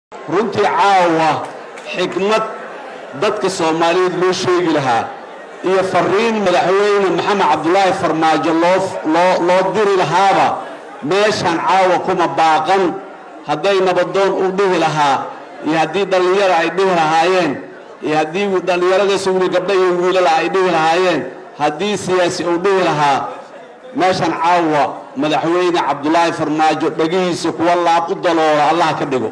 runtii caawa xikmad dadka soomaaliyeed loo sheegi lahaa iyo fariin madaxweyne maxamed cabdulaahi farmaajo loo loo loo diri lahaaba meeshaan caawa kuma baaqan hadday nabadoon u dhihi lahaa iyo haddii dhallinyaro ay dhihi lahaayeen iyo haddii dhallinyaradaas wili gabdha iyo wiilala ay dhihi lahaayeen haddii siyaasi uu dhihi lahaa meeshaan caawa madaxweyne cabdulaahi farmaajo dhegihiisa kuwa laab u daloola allah ka dhigo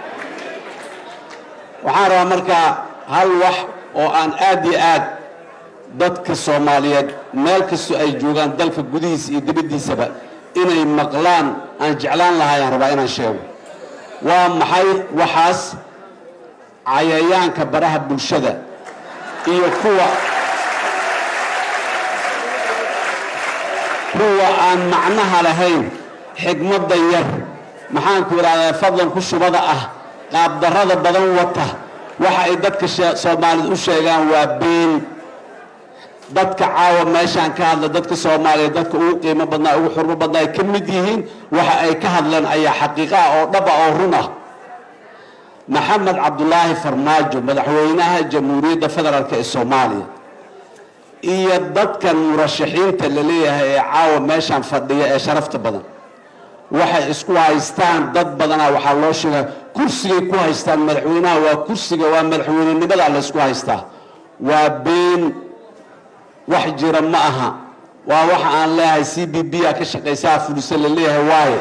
waxaan rabaa markaa hal wax oo aan aad iyo aad dadka soomaaliyeed meel kastoo ay joogaan dalka gudihiisa iyo dibaddiisaba inay maqlaan aan jeclaan lahaayaan rabaa inaan sheego waa maxay waxaas cayayaanka baraha bulshada iyo kuwa kuwa aan macnaha lahayn xigmadda yar maxaanku idhahdaa fadlan ku shubada ah qaabdarrada badan wata waxa ay dadka soomaaliyed u sheegaan waa been dadka caawa meeshaan ka hadla dadka soomaaliyeed dadka ugu qiimo badnaa ugu xurmo badnaa ay ka mid yihiin waxa ay ka hadleen ayaa xaqiiqa ah oo dhaba oo run ah maxamed cabdulaahi farmaajo madaxweynaha jamhuuriyadda federaalk ee soomaaliya iyo dadkan murashaxiinta la leeyahay ee caawa meeshaan fadhiya ee sharafta badan waxay isku haystaan dad badanaa waxaa loo sheegaa kursigay ku haystaan madaxweynaha waa kursiga waa madaxweynenimada laysku haystaa waa been wax jira ma aha waa waxa aan leeyahay c b b a ka shaqaysaa fulisa la leeyahay waayo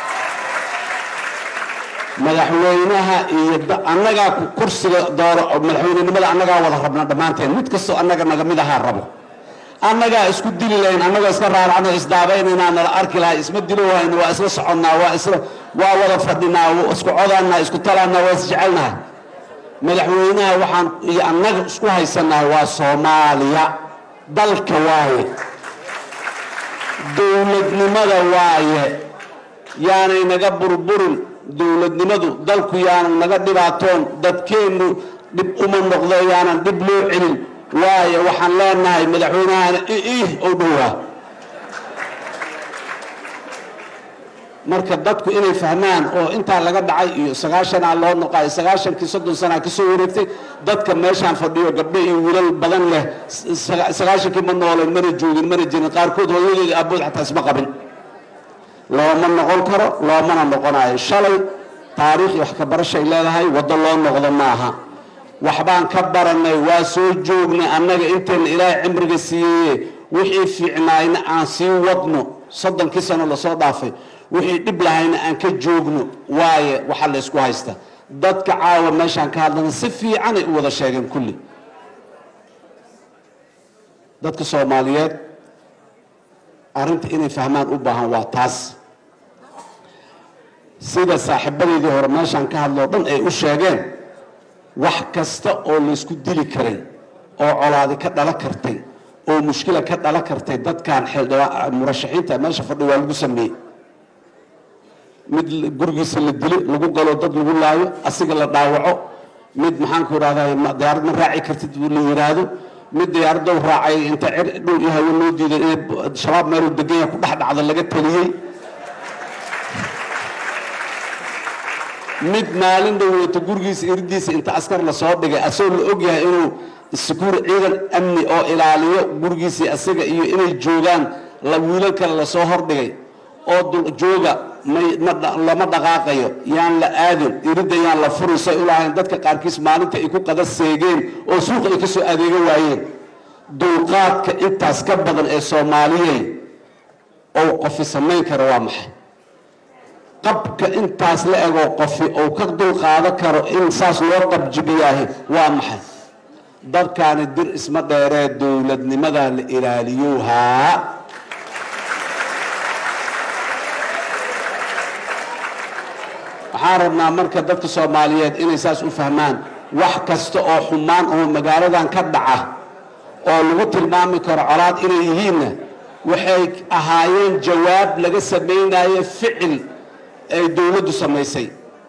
madaxweynaha iyo annagaa kursiga dooro madaxweynenimada annagaa wada rabna dhammaanteen mid kastoo annaga naga mid ahaa rabo annagaa isku dili lahayn annagoo iska raaracno isdaabaynanaa nala arki lahay isma dilo wayno waa isla soconnaa waa isla waa wada fadhinaa isku codaanaa isku talaanaa waa isjecelnahay madaxweynaha waxaan iyo annaga isku haysanahay waa soomaaliya dalka waaye dowladnimada waaye yaanay naga burburin dowladnimadu dalku yaanan naga dhibaatoon dadkeennu dhib uma noqdo yaanan dhib loo celin waayo waxaan leenahay madaxweynahana ih ou dhowaa marka dadku inay fahmaan oo intaa laga dhacay iyo sagaashanaa loo noqayo sagaashankii soddon sanaa ka soo wareegtay dadka meeshaan fadhiyo gabdho iyo wiilal badan leh sagaashankii ma nooleen mana joogin mana jirin qaarkood hooyadeeda aabood xataa isma qabin looma noqon karo loomana noqonayo shalay taariikh iyo wax ka barashay leedahay waddo loo noqdo maaha waxbaan ka baranay waa soo joognay annaga intayna ilaahay cimriga siiyeye wixii fiicnaayna aan sii wadno soddonkii sano lasoo dhaafay wixii dhib lahayna aan ka joogno waaye waxaa la ysku haysta dadka caawa meeshaan ka hadlana si fiicanay u wada sheegeen kulli dadka soomaaliyeed arrinta inay fahmaan u baahan waa taas sida saaxiibadeydii hore meeshaan ka hadloo dhan ay u sheegeen wax kasta oo laysku dili karay oo colaadi ka dhala kartay oo mushkila ka dhala kartay dadkan murashaxiinta meesha fadhi waa lagu sameeyey mid gurigiisa la dilo lagu galo dad lagu laayo asiga la dhaawaco mid maxaanku idhahdaa diyaarad ma raaci kartid la yidhaahdo mid diyaaradow raacay inta cir dhow iyo hawo loo diiday inay shabaab meeluu degan yahay ku dhex dhacda laga taliyey mid maalin dhoweyto gurigiisa iridiisa inta askar lasoo dhigay asagoo la ogyahay inuu sekuur ciidan amni oo ilaaliyo gurigiisii asaga iyo inay joogaan wiilal kale lasoo hordhigay oo jooga lama dhaqaaqayo yaan la aadin iridda yaan la furin say u lahayn dadka qaarkiis maalinta ay ku qada seegeen oo suuqa ay ka soo adeega waayeen dulqaadka intaas ka badan ee soomaaliyey ou qofi samayn karo waa maxay qabka intaas la egoo qofi ou ka dulqaado karo in saas loo qabjibiyaahi waa maxay dadkaani dir isma dheeree dowladnimada la ilaaliyowhaa waxaan rabnaa marka dadka soomaaliyeed inay saas u fahmaan wax kasta oo xumaan oo magaaladan ka dhaca oo lagu tilmaami karo colaad inay yihiinna waxay ahaayeen jawaab laga samaynayo ficil ay dowladdu samaysay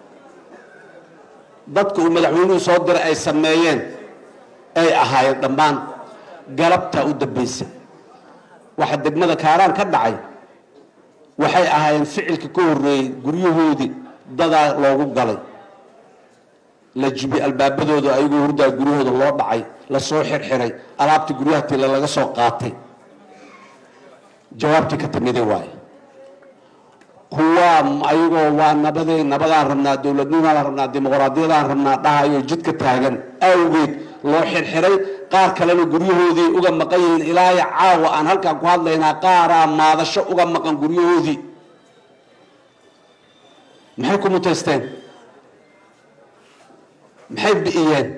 dadka uu madaxweynuhu soo diray ay sameeyeen ay ahaayeen dhammaan galabtaa u dambaysay waxa degmada kaaraan ka dhacay waxay ahaayeen ficilka ka horreeyey guryahoodii dadaa loogu galay la jibi albaabadooda ayagoo hurdaa guryahooda loo dhacay lasoo xirxiray alaabtii guryaha tila laga soo qaatay jawaabtii ka timiday waaye kuwaa ayagoo waa nabadee nabadaan rabnaa dowladnimadaan rabnaa dimuqraadiyadaan rabnaa dhahayo jidka taagan awgeed loo xirxiray qaar kalena guryahoodii uga maqan yihiin ilaayo caawa aan halkaan ku hadlaynaa qaaraa maadasho uga maqan guryahoodii maxay ku mutaysteen maxay bi'iyeen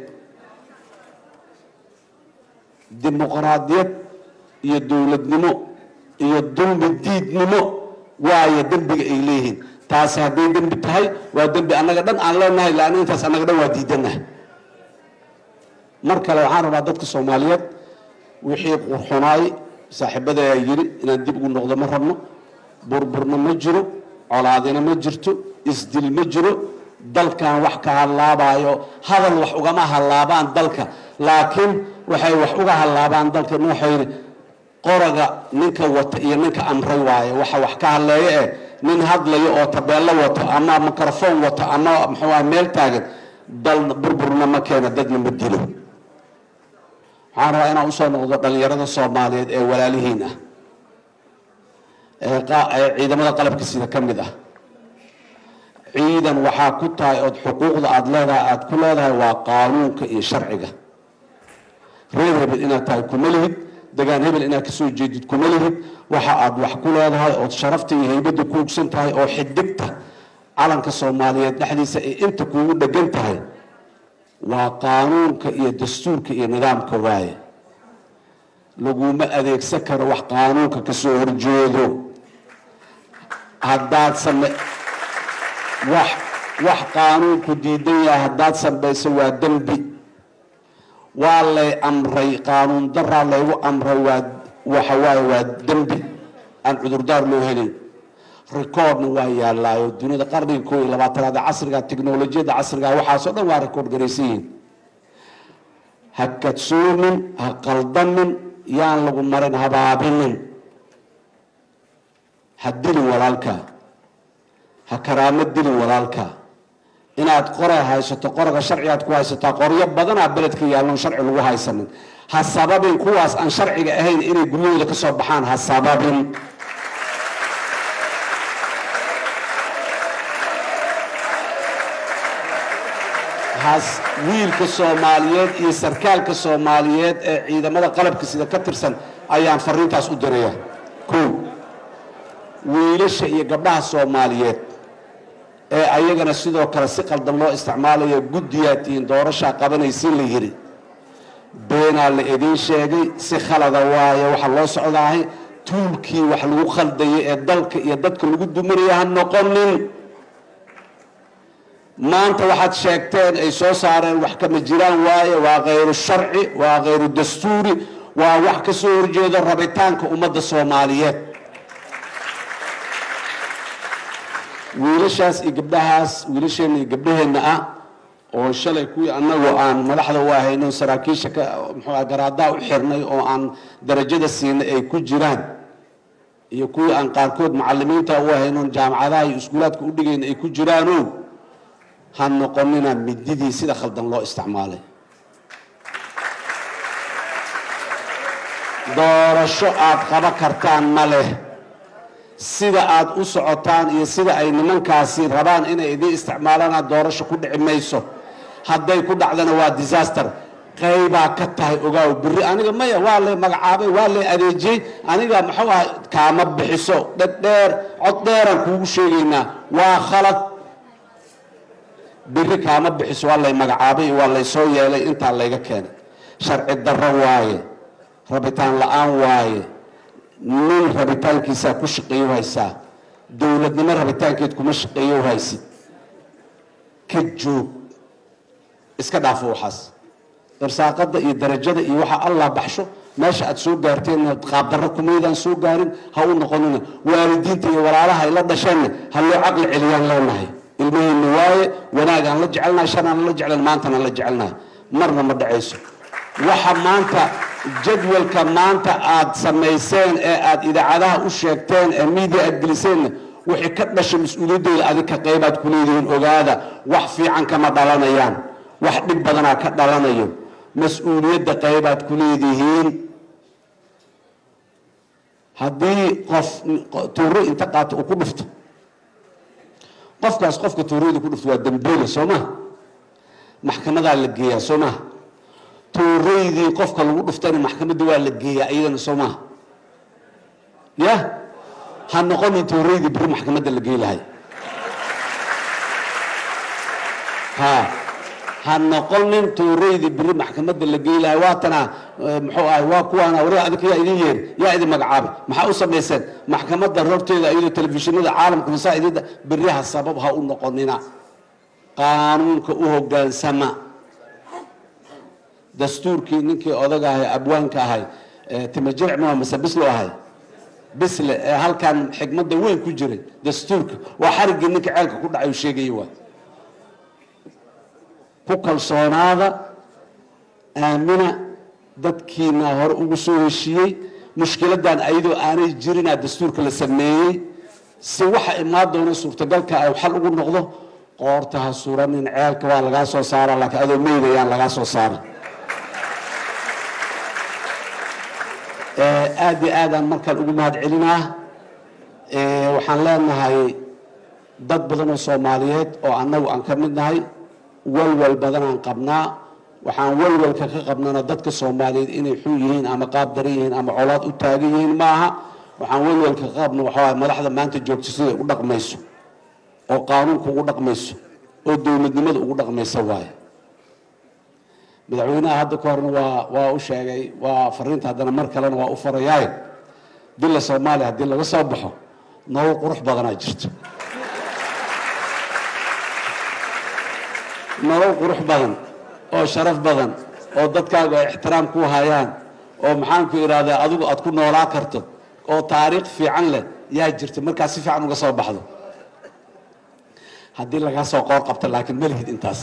dimuqraadiyad iyo dowladnimo iyo dulmi diidnimo waayo dembiga ay leeyihiin taasi hadday dembi tahay waa dembi annaga dhan aan leenahay laana intaas annaga dhan waa diidanahay mar kale waxaan rabaa dadka soomaaliyeed wixii qurxunaay saaxiibada ayaa yidhi inaan dib ugu noqdo ma rabno burburna ma jiro colaadina ma jirto isdil ma jiro dalkan wax ka hallaabayo hadal wax ugama hallaabaan dalka laakiin waxay wax uga hallaabaan dalka waxayni qoraga ninka wata iyo ninka amray waaye waxa wax ka hadleeya eh nin hadlayo oo tabeello wato ama microfoon wato ama muxuu ah meel taagan dal burburna ma keena dadna ma dilo waxaan rabaa inaan usoo noqdo dhalinyarada soomaaliyeed ee walaalihiin ah ee ciidamada qalabka sida ka mid ah ciidan waxaa ku tahay ood xuquuqda aada leedahay aada ku leedahay waa qaanuunka iyo sharciga reer hebel inaad tahay kuma lihid degaan hebel inaad kasoo jeedid kuma lihid waxa aad wax ku leedahay ood sharafta iyo haybadda ku ogsan tahay oo xidigta calanka soomaaliyeed dhexdiisa ay inta kuugu dhegan tahay waa qaanuunka iyo dastuurka iyo nidaamka waaye laguma adeegsan karo wax qaanuunka kasoo horjeedo haddaad same wax wax qaanuunku diidan yahay haddaad samayso waa dembi waa lay amray qaanuun daraa laygu amray waa waxa waaye waa dembi aan cudurdaar loo helin recordna waa yaalaayo duniyada qarniga koo iyo labaatanaada casriga technolojiyadda casriga waxaasoo dhan waa record garaysan yihiin ha kadsoomin ha qaldamin yaan lagu marin habaabinin ha dilin walaalka ha karaamo dilin walaalka inaad qoray haysato qoraga sharcigaad ku haysataa qoryo badanaa beledka yaalloon sharci lagu haysanin ha sababin kuwaas aan sharciga ahayn inay guryahooda ka soo baxaan ha sababin has wiilka soomaaliyeed iyo sarkaalka soomaaliyeed ee ciidamada qalabka sida ka tirsan ayaan fariintaas u diraya ko wiilasha iyo gabdhaha soomaaliyeed ee ayagana sidoo kale si qaldan loo isticmaalayo guddiyaad tihiin doorashaa qabanaysin la yidhi beenaa la idiin sheegay si khalada waaye waxaa loo socdaahay tuulkii wax lagu khaldayay ee dalka iyo dadka lagu duminaya ha noqonin maanta waxaad sheegteen ay soo saareen wax kama jiraan waaye waa khayru sharci waa khayru dastuuri waa wax ka soo horjeedo rabitaanka ummadda soomaaliyeed wiilashaas iyo gabdhahaas wiilasheenna iyo gabdhaheenna ah oo shalay kuwii annagu aan madaxda u ahayno saraakiisha ka muxuu garaadaa u xirnay oo aan darajada siinay ay ku jiraan iyo kuwii aan qaarkood macalimiinta u ahayno jaamacadaha iyo iskuulaadka u dhigayna ay ku jiraano ha noqonina mididii sida khaldan loo isticmaalay doorasho aada qaba kartaan ma leh sida aada u socotaan iyo sida ay nimankaasi rabaan inay idiin isticmaalana doorasho ku dhici mayso hadday ku dhacdana waa disaster qaybaa ka tahay ogaaw beri aniga maya waa lay magacaabay waa lay adeejiyey aniga muxuu aha kaama bixiso dhedheer cod dheeraan kuugu sheegaynaa waa khalad beri kaama bixiso waa lay magacaabay waa lay soo yeelay intaa layga keenay sharci darro waaye rabitaan la-aan waaye nin rabitaankiisaa ku shaqeeyo haysaa dowladnimo rabitaankeed kuma shaqeeyo haysid ka joog iska dhaafo waxaas irsaaqada iyo darajada iyo waxa allah baxsho meesha aad soo gaarteen qaabdarro kumaydaan soo gaarin ha u noqonina waalidiinta iyo walaalaha ay la dhasheenna ha loo caqli celiyaan leenahay ilmaheenna waaye wanaagaan la jecelnahay shanaan la jeclan maantana la jecelnahay marna ma dhacayso waxa maanta jadwalka maanta aad samayseen ee aad idaacadaha u sheegteen ee miidia aad geliseenna wixii ka dhashay mas-uuliyaddooda adinka qaybaad ku leedihiin ogaada wax fiican kama dhalanayaan wax dhib badanaa ka dhalanayo mas-uuliyadda qaybaad ku leedihiin haddii qof tuuro inta qaato uu ku dhufto qofkaas qofka tuurada ku dhufto waa dambeyle soo maha maxkamadaa la geeyaa soo maha tuuraydii qofka lagu dhuftayna maxkamadda waa la geeyaa iyadana soo maha ya ha noqonin tuuraydii beri maxkamadda la gey lahay ha ha noqonin tuuraydii beri maxkamadda la gey lahay waatana muxuu ahay waa kuwaana wari adinka yaa idin yeeri yaa idin magacaabay maxaa u samayseen maxkamadda horteeda iyadoo telefishinada caalamka masaa'idada beriha sabab ha u noqonina qaanuunka u hogaansama dastuurkii ninkii odaga ahay abwaanka ahay timajirc ma mase bislo ahay bisle ee halkan xikmadda weyn ku jiray dastuurka waa xariggii ninka ceelka ku dhacay uu sheegaya waay ku kalsoonaada aamina dadkiina hore ugu soo heshiiyey mushkiladan ayadoo aanay jirinaa dastuurka la sameeyey si waxa imaan doona suurtagalka ay xal ugu noqdo qoorta ha suranin ceelka waa lagaa soo saara laakiin adoo meydayaan lagaa soo saara aada iyo aadaan markaan ugu mahad celinaa waxaan leenahay dad badan oo soomaaliyeed oo annagu aan ka mid nahay walwal badanaan qabnaa waxaan walwalka ka qabnana dadka soomaaliyeed inay xun yihiin ama qaab daran yihiin ama colaad u taagan yihiin maaha waxaan walwalka ka qabna waxaa madaxda maanta joogta siday u dhaqmayso oo qaanuunka ugu dhaqmayso oo dowladnimada ugu dhaqmaysa waaye madaxweynaha hadda ka horna waa waa u sheegay waa fariinta haddana mar kalena waa u farayaaye dila soomaaliya haddii laga soo baxo nolol qurux badanaa jirto nolol qurux badan oo sharaf badan oo dadkaagu ay ixtiraam ku hayaan oo maxaanku idhahdaa adigu aad ku noolaa karto oo taariikh fiican leh yaa jirta markaa si fiican uga soo baxdo haddii lagaa soo qoor qabto laakiin malihid intaas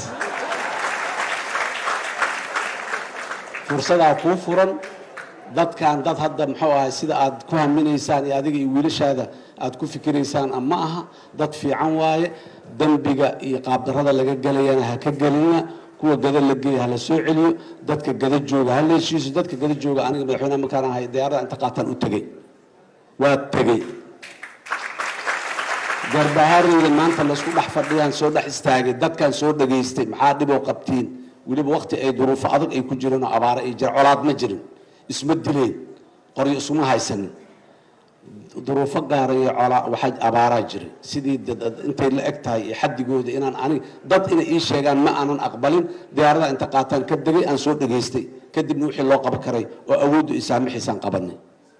fursadaa kuu furan dadkan dad hadda muxuu ahay sida aad ku haminaysaan iyo adiga iyo wiilashaada aad ku fikiraysaan ma aha dad fiican waaye dembiga iyo qaabdarada laga gelayana ha ka gelina kuwa gada la geeya hala soo celiyo dadka gada jooga ha leeshiiso dadka gada jooga aniga madaxweynaha markaan ahay diyaarada inta qaataan u tegey waa tegey garbahareyda maanta laysku dhex fadhiyaan soo dhex istaagay dadkan soo dhageystay maxaa dhiboo qabtiin weliba wakti ay duruufo adag ay ku jireen oo abaare ay jira colaad ma jirin isma dileen qoryo isuma haysanin duruufo gaarayo colaa waxaa abaaraa jiray sidii intay la eg tahay iyo xadigooda inaan anig dad inay ii sheegaan ma aanan aqbalin diyaarada inta qaataan ka degay aan soo dhageystay kadibna wixii loo qaban karay oo awooddu isaamixiisaan qabanay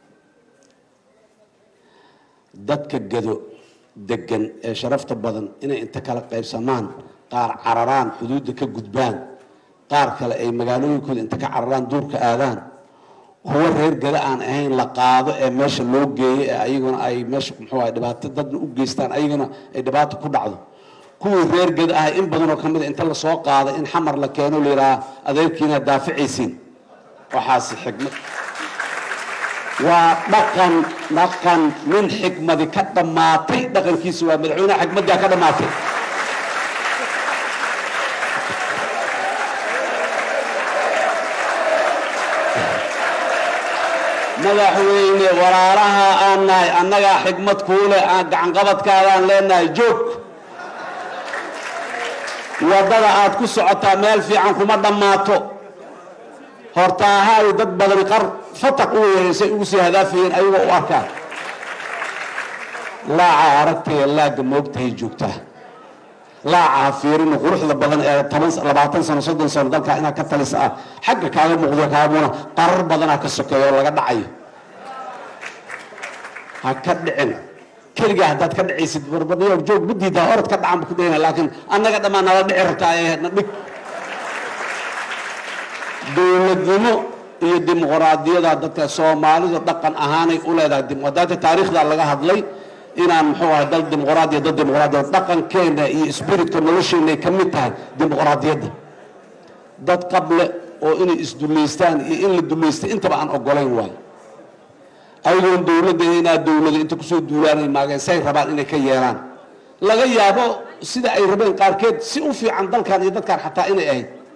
dadka gado degan ee sharafta badan inay inta kala qaybsamaan qaar cararaan xuduudda ka gudbaan qaar kale ay magaalooyinkooda inta ka cararaan duurka aadaan kuwa reer gada aan ahayn la qaado ee meesha loo geeyo ee ayaguna ay meesha muxuu ahay dhibaato dadna u geystaan ayaguna ay dhibaato ku dhacdo kuwii reer gada ahay in badanoo ka mid a inta lasoo qaado in xamar la keeno la yidhaha adeerkiina daaficaysiin waxaasi xikmad waa dhaqan dhaqan nin xikmadi ka dhammaatay dhaqankiisa waa madaxweyneha xikmaddaa ka dhammaatay madaxweyne walaalaha aan nahay annagaa xikmad kuule aan gacanqabadkaadaan leenahay joog waddada aad ku socotaa meel fiican kuma dhammaato hortaahaay dad badan qar fataq u weeraysay ugu sii hadaafayeen ayagoo u arkaan laaca aragtaya laagga moogtahay joogtaa laaca ha fiirina quruxda badan ee toban labaatan sano soddon sano dalkaa inaad ka talisa ah xagga kaaga muuqdo kaamuna qarar badanaa ka sokeeya oo laga dhacayo ha ka dhicin keligaa haddaad ka dhicaysid barbadhiyo joog ma diidaa orad ka dhacan ba ku dhahina laakiin annaga dhammaan nala dhici rabtaa ee na dhig dowladnimo iyo dimuqraadiyada dadka soomaalidu dhaqan ahaanay u leedahay dimuqraadiyada taariikhda laga hadlay inaan muxuu ahay dal dimuqraadiya dad dimuqraadiya dhaqankeena iyo spiritka nolosheenay ka mid tahay dimuqraadiyadda dad qable oo inay isdullaystaan iyo in la dullaystay intaba aan ogolayn waayo ayagoon dowladda inaa dowlada inta kusoo duulaanay maageen say rabaan inay ka yeelaan laga yaabo sida ay rabeen qaarkeed si u fiican dalkan iyo dadkan xataa inay ahayd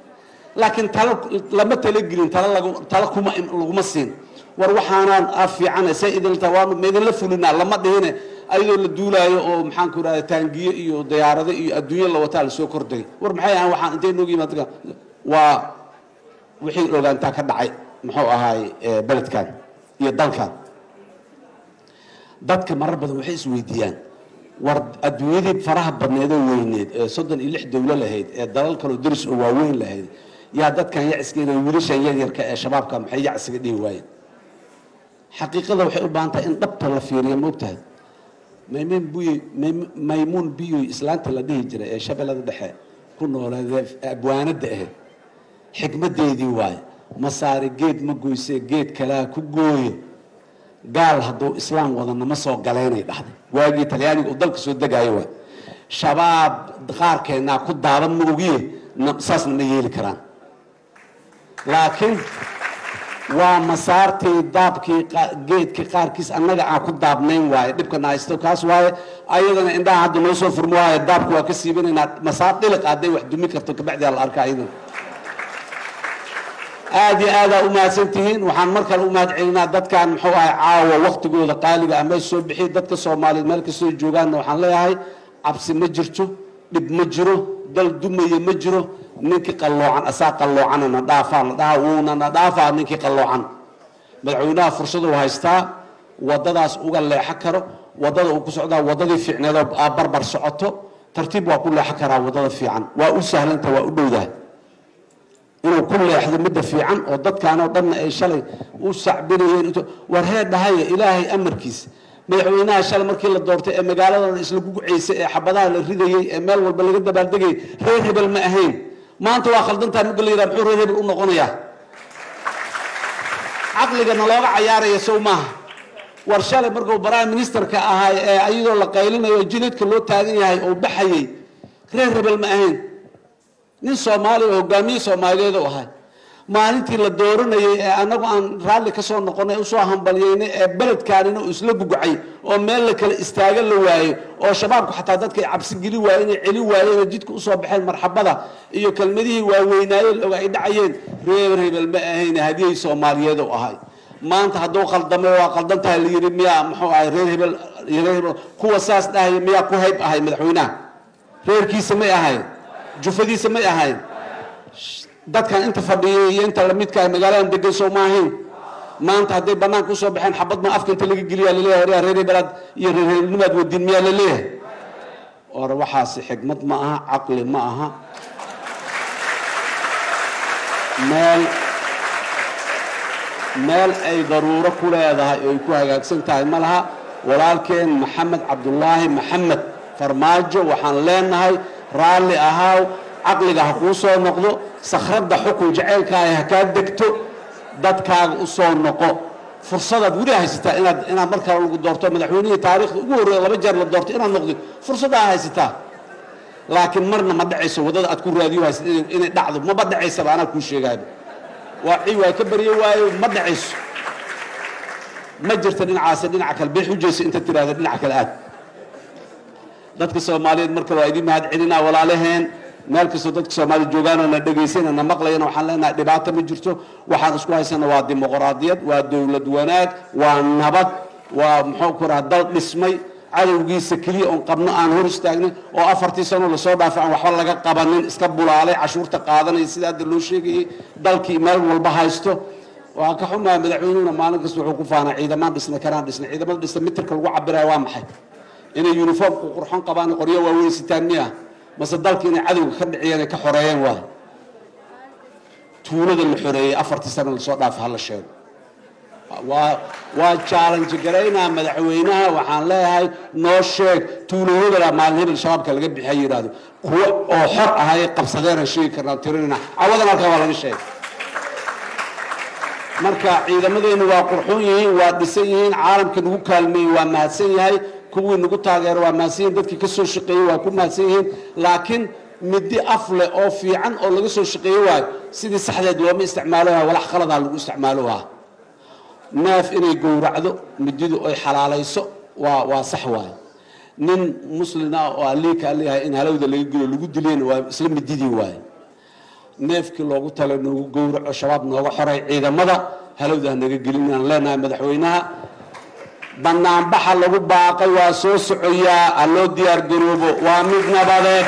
laakiin talo lama talagelin talo lagu talo kuma laguma siin war waxaanaan a fiicana say idinta waanu ma idinla fulinaa lama dhihine ayadoo la duulaayo oo maxaan ku idhahda taangiye iyo diyaarado iyo adduunyo la wataa lasoo kordhagay war maxay ahaan waxaan intay noogu yimaad waa wixii ogaantaa ka dhacay muxuu ahaay beledkan iyo dalkan dadka marar badan waxay isweydiiyaan war adduunyadii faraha badneedoo weyneed ee soddon iyo lix dowlo lahayd ee dalal kaloo daris oo waaweyn lahayd yaa dadkan yacsigeeda wiilashan yaryarka ee shabaabka maxay yacsiga dhihi waayeen xaqiiqada waxay u baahan tahay in dhabta la fiiriyo moogtahay maymuun biyoy maymuun biyoy islaanta la dhihi jiray ee shabeellada dhexe ku nooleedee abwaanada ahayd xikmadeedii waaye masaari geed ma goyse geed kalaa ku gooyo gaal hadduu islaam wadana ma soo galeynay dhahday waagii talyaaniga uu dalka soo degaayo waay shabaab qaarkeennaa ku daadan ma ogiye saasna ma yeeli karaan laakiin waa masaartii daabkii geedkii qaarkiis annaga aan ku daabnayn waaye dhibkana haysto kaas waaye ayadana indhaha hadda noo soo furmo waaye daabka waa ka siibanaynaa masaar dhiliq hadday wax dumi karto kabacdiaa la arka ayadana aada iyo aadaa u mahadsantihiin waxaan mar kale u mahad celinaa dadkan muxuu ahay caawa waktigooda qaaliga ama soo bixiy dadka soomaaliyeed meel kastoo joogaanna waxaan leeyahay cabsi ma jirto dhib ma jiro dal dumaya ma jiro ninkii qalloocan asaa qalloocana na dhaafaa na dhaha wuuna na dhaafaa ninkii qalloocan madaxweynaha fursaduu haystaa wadadaas uga leexo karo wadada uu ku socdaa wadadii fiicneedoo aa barbar socoto tartiib waa ku leexo karaa wadada fiican waa u sahlanta waa u dhowdahay inuu ku leexdo midda fiican oo dadkaanoo dhanna ay shalay u sacbinayeen war hee dhahaya ilaahay amarkiisa madaxweynaha shalay markii la doortay ee magaaladana isla gugucaysay ee xabadaha la ridayey ee meel walba laga dabaaldegayay reer hebel ma ahayn maanta waa khaldantaa mugga la yidhaha muxuu reer hebel u noqonayaa caqligana looga cayaaraya sow maaha war shalay markuu prime ministerka ahay ee iyadoo la qaylinayo jineedka loo taagan yahay oo baxayay reer hebel ma ahayn nin soomaaliya oo hogaamiye soomaaliyeed u ahay maalintii la dooranayay ee anagu aan raalli ka soo noqonay usoo hambalyeynay ee beledkaanina uu isla gugucay oo meel la kala istaaga la waayo oo shabaabku xataa dadka ay cabsi geli waayeen ay celi waayeen oo jidka usoo baxeen marxabada iyo kelmadihii waaweynaaye oga ay dhacayeen reer hebel ma ahayn hadiyay soomaaliyeed u ahay maanta hadduu qaldamo waa qaldan tahay la yidhi miyaa muxuu ahay reer hebel reer hebel kuwa saas dhahaya miyaa ku hayb ahay madaxweynaha reerkiisa may ahayn jufadiisa may ahayn dadkan inta fadhiyay iyo inta lamidka ah magaaladan degan soo ma ahayn maanta hadday banaanka usoo baxeen xabad ma afka inta laga geliyaa laleeyahay reer reer hebelaad iyo reer hebelnimaad wadiin miyaa laleeyahay or waxaasi xigmad ma aha caqli ma aha meel meel ay daruuro ku leedahay oo ay ku hagaagsan tahay ma laha walaalkeen maxamed cabdulaahi maxamed farmaajo waxaan leenahay raalli ahaaw caqliga ha kuu soo noqdo sakhradda xukun jaceylkaaga ha kaa degto dadkaaga u soo noqo fursadaad weli haysataa inaad inaad mar kale lagu doorto madaxweynihii taariikhda ugu horreeya laba jeer la doorto inaad noqdo fursaddaa haysataa laakiin marna ma dhacayso waddada aad ku raadiyo haysa inay dhacdo maba dhacaysaba anaa kuu sheegaaba waa ci waa ka baryo waayo ma dhacayso ma jirta dhinacaasi dhinaca kale bay xujayso inta tiraahda dhinaca kale aad dadka soomaaliyeed marka waa idin mahad celinaa walaalaheen meel kastoo dadka soomaalida joogaan oo na dhegaysanay na maqlayana waxaan leenahay dhibaato ma jirto waxaan isku haysana waa dimuqraadiyad waa dowlad wanaag waa nabad waa muxuu ku raha dal dhismay cadowgiisa keliya oon qabno aan hor istaagnay oo afartii sano lasoo dhaafay aan waxba laga qabanin iska bulaalay cashuurta qaadanaya sida hadda loo sheegayay dalkii meel walba haysto waa ka xumaa madaxweynuhuna maalin kasta wuxuu ku faanaa ciidamaan dhisna karaan dhisna ciidamada dhisna mitirka lagu cabiraya waa maxay inay uniformku qurxon qabaan qoryo waaweyn sitaan miya mase dalka inay cadowga ka dhiciyeen ay ka xoreeyeen waay tuulada la xoreeyey afartii sano lasoo dhaafa hala sheego waa waa challenge garaynaa madaxweynaha waxaan leeyahay noo sheeg tuulayadala maalin hebel shabaabka laga bixiya yidhaahdo kuwo oo xor ahay qabsadeenaan sheegi karnaa tirinayna cawadan halkaa waa laga sheegay marka ciidamadeenu waa qurxoon yihiin waa dhisan yihiin caalamka nagu kaalmeeyey waa mahadsan yahay kuwii nagu taageero waa mahadsan yihiin dadkii ka soo shaqeeyey waa ku mahadsan yihiin laakiin midi af leh oo fiican oo laga soo shaqeeye waayo sidii saxdeed looma isticmaalo waha walax khaladaa lagu isticmaalo waha neef inay gowracdo mididu ay xalaalayso waa waa sax waayo nin muslin ah oo aliika leeyahay in halowda laga gelo lagu dilayna waa isla mididii waayo neefkii loogu tala noogu gowraco shabaab nooga xoray ciidamada halowda hanaga gelin inaan leenahay madaxweynaha banaanbaxa lagu baaqay waa soo socoyaa ha loo diyaar garoobo waa mid nabadeed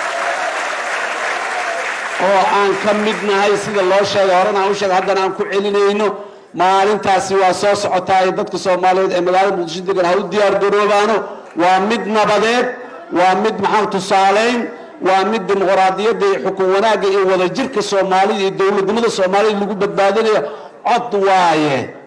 oo aan ka mid nahay sida loo sheegay horena aan u sheegay haddana aan ku celinayno maalintaasi waa soo socotaa ee dadka soomaaliyeed ee magaalada muqdisho degan ha u diyaar garoobaano waa mid nabadeed waa mid maxaa tusaaleyn waa mid dimuqraadiyadda iyo xukun wanaagga iyo wadajirka soomaalida iyo dowladnimada soomaalida lagu badbaadinayo cod waaye